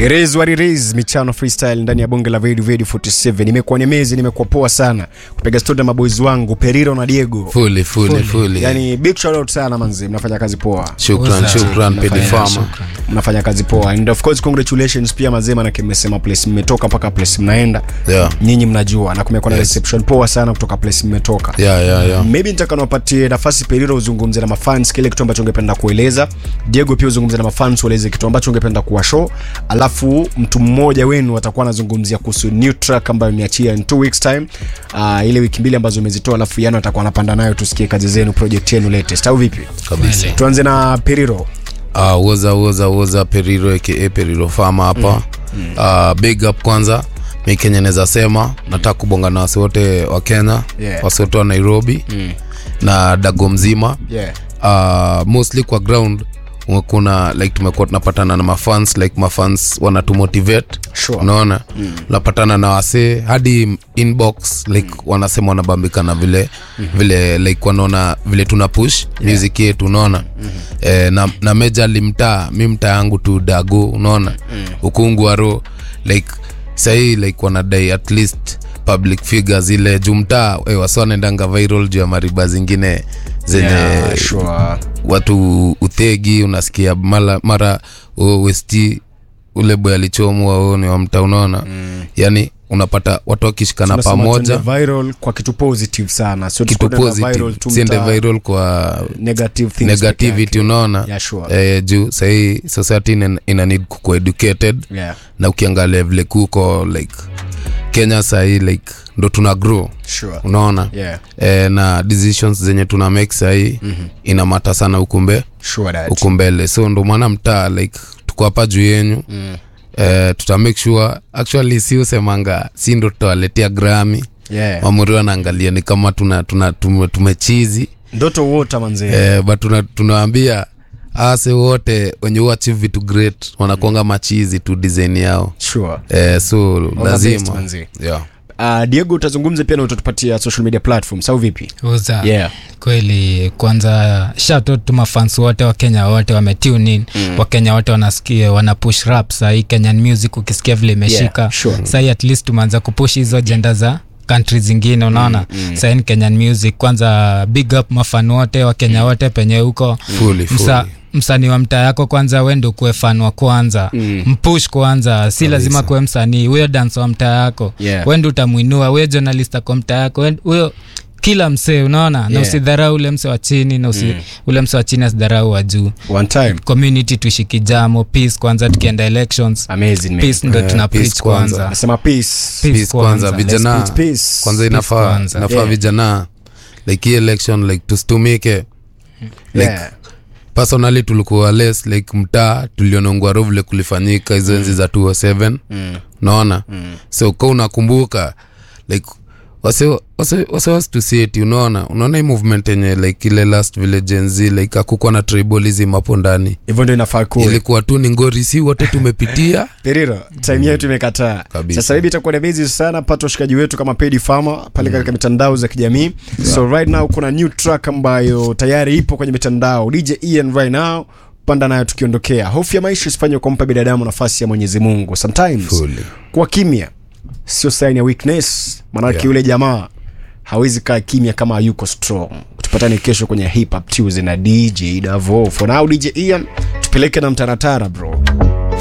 It is what it is, michano freestyle ndani ya bonge la Radio Radio 47. Nimekuwa nemezi, nimekuwa poa sana kupiga story na maboys wangu Periro na Diego. fully fully fully Yani big shout out sana manzi, mnafanya kazi poa. shukran What's up? shukran pedi Mnafanya- farmer Mnafanya kazi poa. And of course congratulations pia mazema na mmesema place mmetoka mpaka place mnaenda. yeah Nyinyi mnajua na kumekuwa na Yes. reception poa sana kutoka place mmetoka. yeah yeah yeah maybe nitaka niwapatie nafasi Periro uzungumze na mafans kile kitu ambacho ungependa kueleza. Diego pia uzungumze na mafans ueleze kitu ambacho ungependa kuwa show, alafu mtu mmoja wenu atakuwa anazungumzia kuhusu new track ambayo imeachia in two weeks time, uh, ile wiki mbili ambazo umezitoa, alafu Yano atakuwa anapanda nayo, tusikie kazi zenu, project yenu latest, au vipi? kabisa Tuanze na Periro. uh, woza woza woza periro aka periro fama hapa mm. uh, big up kwanza mi kenya naweza sema nataka kubonga na wasi wote wa kenya Yeah. wasi wote wa nairobi mm. na dago mzima Yeah. uh, mostly kwa ground kuna like tumekuwa tunapatana na mafans like mafans wanatumotivate Sure. unaona mm. unapatana na wasee hadi inbox like mm. wanasema wanabambika na vile mm-hmm. vile like wanaona vile tuna push yeah. music yetu unaona mm-hmm. eh, na, na majorly mtaa mi mtaa yangu tu dago unaona mm. ukungu waro like sahii like wanadai at least public figures ile juu mtaa eh, wasi wanaendanga viral juu ya mariba zingine zenye Yeah, sure. watu uthegi unasikia mara, mara oh, west ule boy alichomwa oh, ni wa mtaa unaona mm. yani unapata watu wakishikana Tunasema pamoja tuende viral kwa kitu positive sana. Sio kitu tusikwende na viral positive tu siende mtaa, viral kwa negative things peke negativity yake. unaona Yeah, sure. eh, juu sahii society ina, ina need kukuwa educated Yeah. na ukiangalia vile kuko like kenya sahii like ndo tuna grow Sure. unaona Yeah. eh, na decisions zenye tuna make sahii mm-hmm. inamata sana ukumbe Sure that. huko mbele so ndo maana mtaa like tuko hapa juu yenyu mm. eh, tuta make sure actually si usemanga si ndo tutawaletea grami Yeah. mamuri wanaangalia ni kama tuna, tuna tume, tumechizi Ndoto wote manzee. eh, but tuna, tunawaambia ase wote wenye uachieve vitu great wanakuanga machizi tu design yao Sure. eh, so the best, lazima manzi. yeah. Uh, Diego utazungumza pia na utatupatia social media platforms au vipi? Uza. Yeah. kweli kwanza shout tu mafans wote wa kenya wote wametune in mm. wakenya wote wanasikia wana push rap sahii kenyan music ukisikia vile imeshika Yeah, sure. sahii at least tumeanza kupush hizo jenda za country zingine unaona mm, mm. sahii ni kenyan music kwanza big up mafan wote wa kenya wote penye huko Fully, Msa, fully. msanii wa mtaa yako kwanza wendo kuwe fan wa kwanza mm. mpush kwanza si lazima kuwe msanii huyo dansa wa mtaa yako Yeah. wendo utamwinua huyo journalist ako mtaa yako Wen- huyo kila msee unaona na Yeah. usidharau ule mse wa chini na usi, mm. ule mse wa chini asidharau wa juu One time. community tushikijamo peace kwanza tukienda elections Amazing man. peace ndo Eh, tuna peace preach kwanza. kwanza Nasema peace. Peace peace kwanza kwanza. vijana Let's preach peace. kwanza Peace inafaa kwanza. inafaa Yeah. vijana like hii election like tusitumike like Yeah. personally tulikuwa less like mtaa tulionongwa ro vile kulifanyika hizo enzi za 207 mm. naona mm. so ka unakumbuka like wase wase wase wasitusieti unaona unaona hii movement yenye like ile last vile Gen Z like akukuwa na tribalism hapo ndani Hivyo ndio inafaa kuwa. ilikuwa tu ni ngori si wote tumepitia Periro, time yetu imekataa. Kabisa. Sasa hivi itakuwa ni busy sana pata washikaji wetu kama Pedi Farmer pale katika mitandao za kijamii. So right now kuna new track ambayo tayari ipo kwenye mitandao. DJ Ian right now panda nayo tukiondokea. Hofu ya maisha isifanye kumpa binadamu nafasi ya Mwenyezi Mungu. Sometimes Fully. kwa kimya sio sign ya weakness, maanake Yeah. yule jamaa hawezi kaa kimya kama hayuko strong. Tupatane kesho kwenye Hip Hop Tuesday na DJ Davo. For now DJ Ian tupeleke na mtaratara bro.